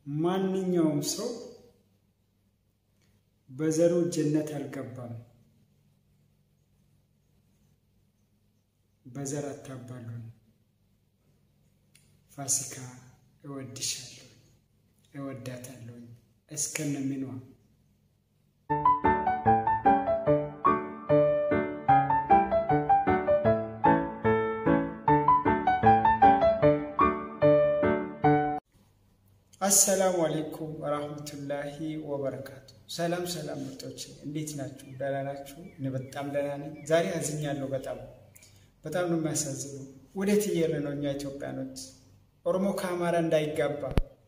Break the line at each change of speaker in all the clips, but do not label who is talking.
ማንኛውም ሰው በዘሩ ጀነት አልገባም። በዘር አታባሉን። ፋሲካ እወድሻለሁ፣ እወዳታለሁ እስከነምኗ አሰላሙ አሌይኩም ወራህመቱላሂ ወበረካቱ። ሰላም ሰላም ምርጦች እንዴት ናችሁ? ደህና ናችሁ? እኔ በጣም ደህና ነኝ። ዛሬ አዝኛለሁ። በጣም በጣም ነው የሚያሳዝነው። ወዴት እየሄድን ነው? እኛ ኢትዮጵያኖች ኦሮሞ ከአማራ እንዳይጋባ፣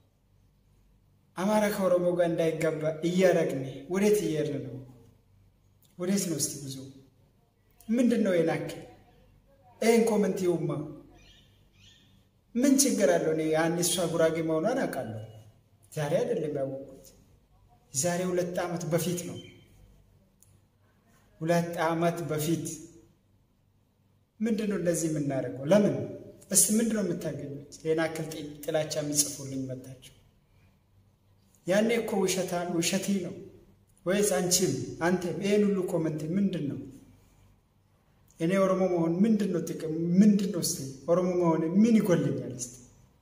አማራ ከኦሮሞ ጋር እንዳይጋባ እያረግን ወዴት እየሄድን ነው? ወዴት ነው? እስቲ ብዙ ምንድን ነው የናክል ይህን ኮመንት ይውማ ምን ችግር አለው? እኔ ያን እሷ ጉራጌ መሆኗን አውቃለሁ። ዛሬ አይደለም ያወቁት፣ ዛሬ ሁለት ዓመት በፊት ነው። ሁለት ዓመት በፊት ምንድን ነው እንደዚህ የምናደርገው? ለምን እስቲ ምንድን ነው የምታገኙት? ይህን አክል ጥላቻ የሚጽፉልኝ መታቸው። ያኔ እኮ ውሸታ ውሸቴ ነው ወይስ አንቺም አንተም ይህን ሁሉ ኮመንት ምንድን ነው? እኔ ኦሮሞ መሆን ምንድን ነው ጥቅም? ምንድን ነው ስ ኦሮሞ መሆን ምን ይጎልኛል? ስ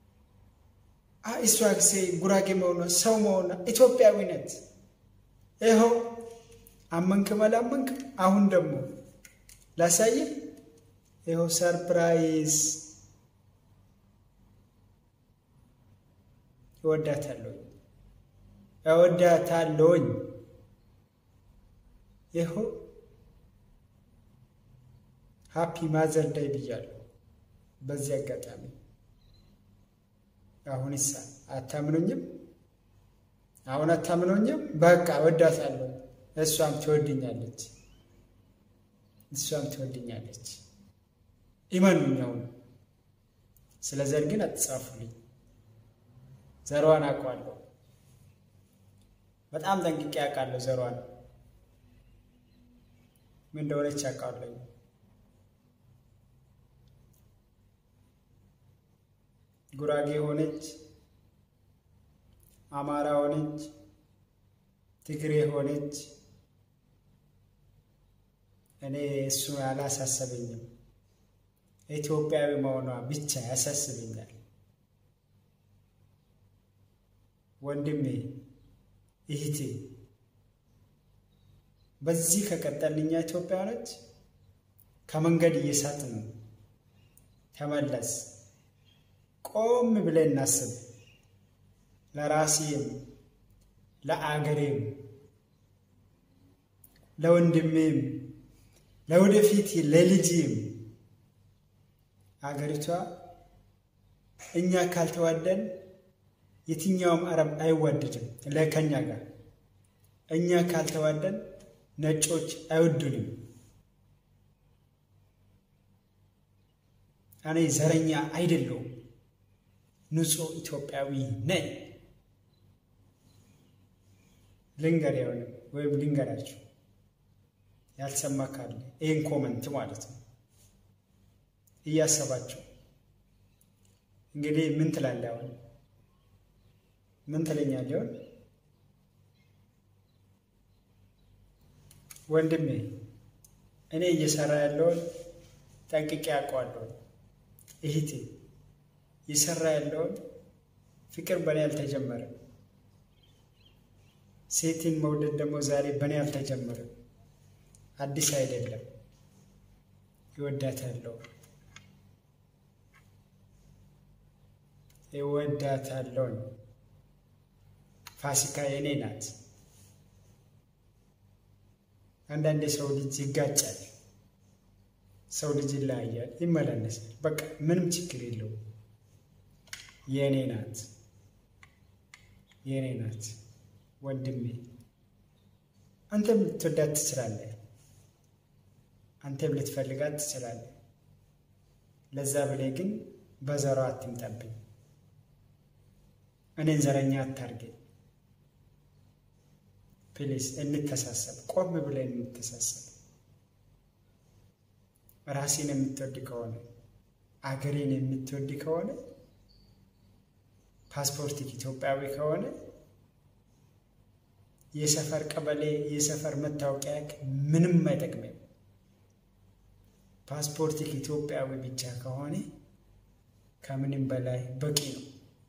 እሷ ሴ ጉራጌ መሆኗ ሰው መሆኗ ኢትዮጵያዊነት ይኸው አመንክም አላመንክም። አሁን ደግሞ ላሳየ ይኸው ሰርፕራይዝ እወዳታለሁ እወዳታለሁኝ ይኸው ሃፒ ማዘር ዳይ ብያለሁ። በዚህ አጋጣሚ አሁን ይሳ አታምኖኝም? አሁን አታምኖኝም? በቃ ወዳታለሁ። እሷም ትወድኛለች፣ እሷም ትወድኛለች። ኢመኑኝ። አሁን ስለ ዘር ግን አትጻፉልኝ። ዘሯን አውቀዋለሁ፣ በጣም ጠንቅቄ አውቃለሁ። ዘሯን ምን እንደሆነች አውቃለሁ። ጉራጌ ሆነች፣ አማራ ሆነች፣ ትግሬ ሆነች፣ እኔ እሱ አላሳሰበኝም። ኢትዮጵያዊ መሆኗ ብቻ ያሳስበኛል። ወንድሜ እህቴ፣ በዚህ ከቀጠልኛ ኢትዮጵያኖች ከመንገድ እየሳት ነው። ተመለስ። ቆም ብለን እናስብ። ለራሴም፣ ለአገሬም፣ ለወንድሜም፣ ለወደፊት ለልጅም አገሪቷ እኛ ካልተዋደን የትኛውም አረብ አይዋደድም ለከኛ ጋር። እኛ ካልተዋደን ነጮች አይወዱንም። እኔ ዘረኛ አይደለሁም። ንጹህ ኢትዮጵያዊ ነኝ። ልንገር የሆነ ወይም ልንገራችሁ ያልሰማ ካለ ይህን ኮመንት ማለት ነው እያሰባችሁ እንግዲህ ምን ትላለህ? አሁን ምን ትለኛለህ? ይሆን ወንድሜ፣ እኔ እየሰራ ያለውን ጠንቅቄ አውቀዋለሁ። እህቴ እየሰራ ያለውን ፍቅር በእኔ አልተጀመረም። ሴትን መውደድ ደግሞ ዛሬ በእኔ አልተጀመረም። አዲስ አይደለም። ይወዳታለሁ ይወዳታለሁ። ፋሲካ የኔ ናት። አንዳንድ የሰው ልጅ ይጋጫል፣ ሰው ልጅ ይለያያል፣ ይመላለሳል። በቃ ምንም ችግር የለውም። የኔ ናት፣ የኔ ናት። ወንድሜ አንተም ልትወዳት ትችላለህ፣ አንተም ልትፈልጋት ትችላለህ። ለዛ ብለህ ግን በዘሯ አትምጣብኝ። እኔን ዘረኛ አታርገኝ። ፕሊስ እንተሳሰብ፣ ቆም ብለን እንተሳሰብ። ራሴን የምትወድ ከሆነ አገሬን የምትወድ ከሆነ ፓስፖርት ኢትዮጵያዊ ከሆነ የሰፈር ቀበሌ የሰፈር መታወቂያ ምንም አይጠቅምም። ፓስፖርት ኢትዮጵያዊ ብቻ ከሆነ ከምንም በላይ በቂ ነው።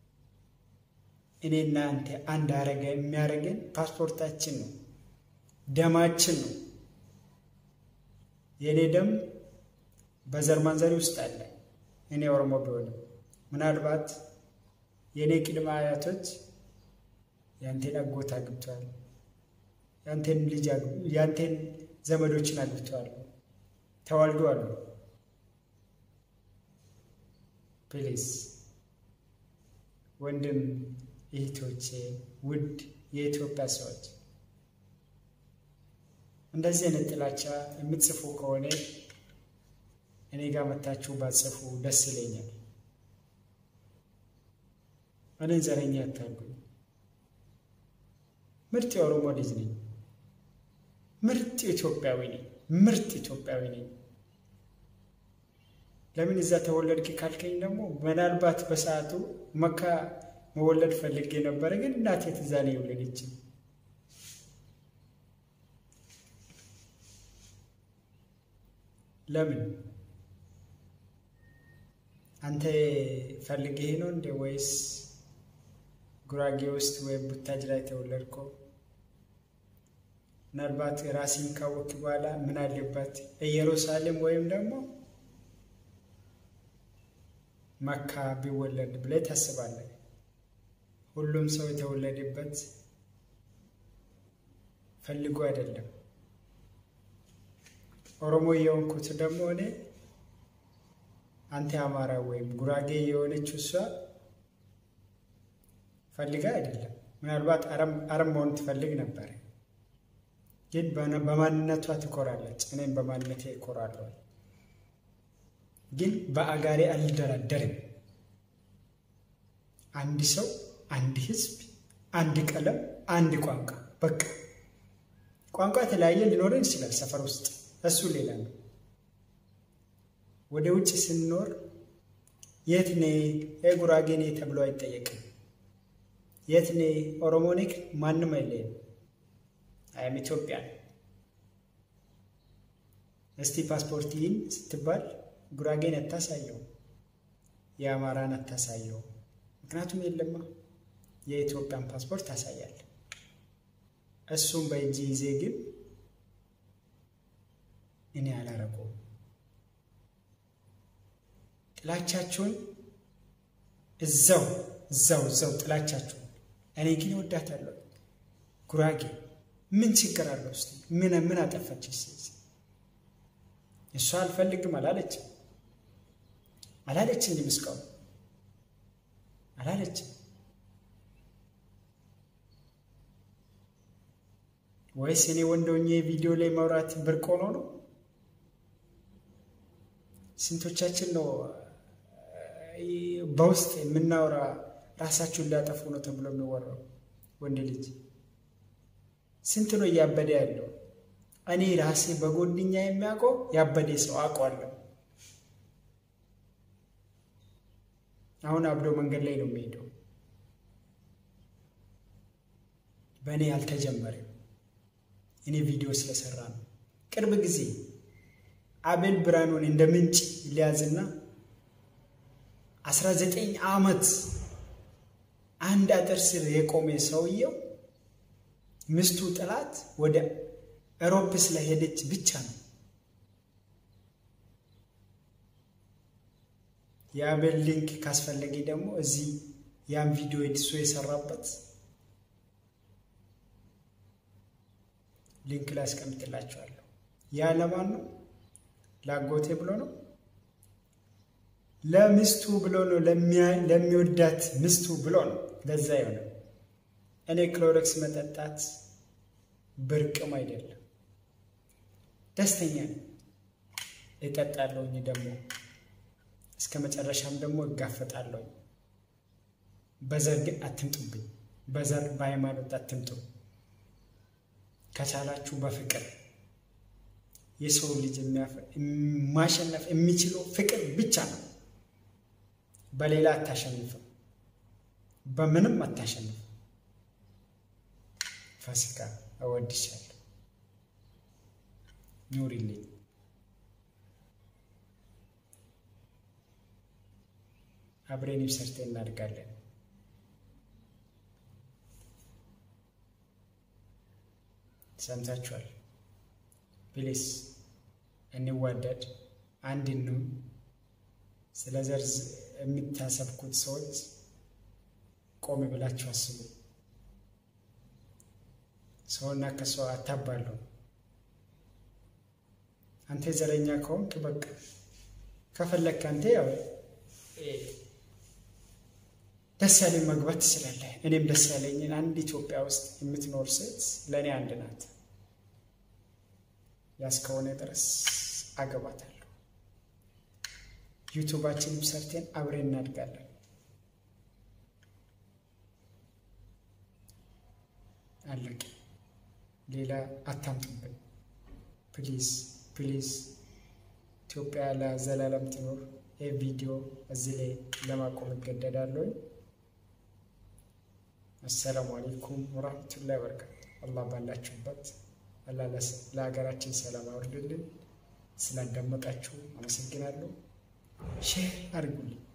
እኔና አንተ አንድ አረገ የሚያደርገን ፓስፖርታችን ነው፣ ደማችን ነው። የእኔ ደም በዘር ማንዘሪ ውስጥ አለ። እኔ ኦሮሞ ቢሆንም ምናልባት የእኔ ቅድመ አያቶች ያንቴን አጎት አግብተዋል፣ ያንቴን ልጅ ያንቴን ዘመዶችን አግብተዋል፣ ተዋልደዋል። ፕሊዝ ወንድም እህቶቼ፣ ውድ የኢትዮጵያ ሰዎች እንደዚህ አይነት ጥላቻ የምትጽፉ ከሆነ እኔ ጋር መታችሁ ባጽፉ ደስ ይለኛል። እኔን ዘረኛ አታርጉኝ። ምርጥ የኦሮሞ ልጅ ነኝ። ምርጥ ኢትዮጵያዊ ነኝ። ምርጥ ኢትዮጵያዊ ነኝ። ለምን እዛ ተወለድክ ካልከኝ ደግሞ ምናልባት በሰዓቱ መካ መወለድ ፈልጌ ነበረ፣ ግን እናቴ ትዛ ነው የወለደችኝ። ለምን አንተ ፈልጌህ ነው እንዴ? ወይስ ጉራጌ ውስጥ ወይም ቡታጅራ የተወለድከው? ምናልባት ራስን ካወቅክ በኋላ ምን አለበት ኢየሩሳሌም ወይም ደግሞ መካ ቢወለድ ብለህ ታስባለህ። ሁሉም ሰው የተወለደበት ፈልጎ አይደለም። ኦሮሞ የሆንኩት ደግሞ እኔ አንተ አማራ ወይም ጉራጌ የሆነችው እሷ ፈልጋ አይደለም። ምናልባት አረም መሆን ትፈልግ ነበር፣ ግን በማንነቷ ትኮራለች። እኔም በማንነቴ እኮራለሁ። ግን በአጋሬ አልደራደርም። አንድ ሰው፣ አንድ ህዝብ፣ አንድ ቀለም፣ አንድ ቋንቋ። በቃ ቋንቋ የተለያየ ሊኖረን ይችላል ሰፈር ውስጥ፣ እሱ ሌላ ነው። ወደ ውጭ ስንኖር የት ኔ የጉራጌ ኔ ተብሎ አይጠየቅም። የት ኔ ኦሮሞ ኔክ ማንም አይለይም። አይም ኢትዮጵያ እስቲ ፓስፖርት ይህን ስትባል ጉራጌን አታሳየው፣ የአማራን አታሳየው። ምክንያቱም የለማ የኢትዮጵያን ፓስፖርት ታሳያል። እሱም በእጅ ይዜ ግን እኔ አላረገውም። ጥላቻችሁን እዛው እዛው እዛው ጥላቻችሁን። እኔ ግን እወዳታለሁ። ጉራጌ ምን ችግር አለው? ስ ምን ምን አጠፋች? እሷ አልፈልግም አላለችም አላለችም እስካሁን አላለችም። ወይስ እኔ ወንዶኜ ቪዲዮ ላይ ማውራት ብርቅ ሆኖ ነው? ስንቶቻችን ነው በውስጥ የምናወራ ራሳችሁን ሊያጠፉ ነው ተብሎ የሚወራው? ወንድ ልጅ ስንት ነው እያበደ ያለው? እኔ ራሴ በጎድኛ የሚያውቀው ያበደ ሰው አውቀዋለሁ። አሁን አብዶ መንገድ ላይ ነው የሚሄደው። በእኔ አልተጀመረም። እኔ ቪዲዮ ስለሰራ ነው። ቅርብ ጊዜ አቤል ብርሃኑን እንደ ምንጭ ሊያዝና አስራ ዘጠኝ ዓመት አንድ አጥር ስር የቆመ ሰውየው ሚስቱ ጥላት ወደ አውሮፓ ስለሄደች ብቻ ነው። የአቤል ሊንክ ካስፈለገ ደግሞ እዚህ ያን ቪዲዮ እሱ የሰራበት ሊንክ ላይ አስቀምጥላችኋለሁ። ያ ለማን ነው? ላጎቴ ብሎ ነው? ለሚስቱ ብሎ ነው? ለሚወዳት ሚስቱ ብሎ ነው። ለዛ የሆነ እኔ ክሎሮክስ መጠጣት ብርቅም አይደለም፣ ደስተኛ ነኝ። እጠጣለሁኝ ደግሞ እስከ መጨረሻም ደግሞ እጋፈጣለሁ። በዘር ግን አትምጡብኝ። በዘር በሃይማኖት አትምጡ። ከቻላችሁ በፍቅር የሰው ልጅ ማሸነፍ የሚችለው ፍቅር ብቻ ነው። በሌላ አታሸንፍም። በምንም አታሸንፍ። ፋሲካ እወድሻለሁ፣ ኑሪልኝ። አብሬን ሰርተ እናድጋለን። ሰምታችኋል። ፕሊስ እንዋደድ፣ አንድ እንሁን። ስለ ዘር የምታሰብኩት ሰዎች ቆም ብላችሁ አስቡ። ሰውና ከሰው አታባሉ። አንተ ዘረኛ ከሆንክ በቃ ከፈለግክ አንተ ያው ደስ ያለኝ መግባት ትችላለህ። እኔም ደስ ያለኝን አንድ ኢትዮጵያ ውስጥ የምትኖር ሴት ለእኔ አንድ ናት። ያስከሆነ ድረስ አገባታለሁ። ዩቱባችንም ሰርቴን አብሬን እናድጋለን። አለቅ ሌላ አታምጡብን። ፕሊዝ ፕሊዝ። ኢትዮጵያ ለዘላለም ትኖር። ይህ ቪዲዮ እዚህ ላይ ለማቆም እገደዳለሁ። አሰላሙ አሌይኩም ወራህመቱላሂ ወበረካቱ። አላህ ባላችሁበት አላህ ለሀገራችን ሰላም አውርድልን። ስላዳመጣችሁ አመሰግናለሁ። ሼር አድርጉልኝ።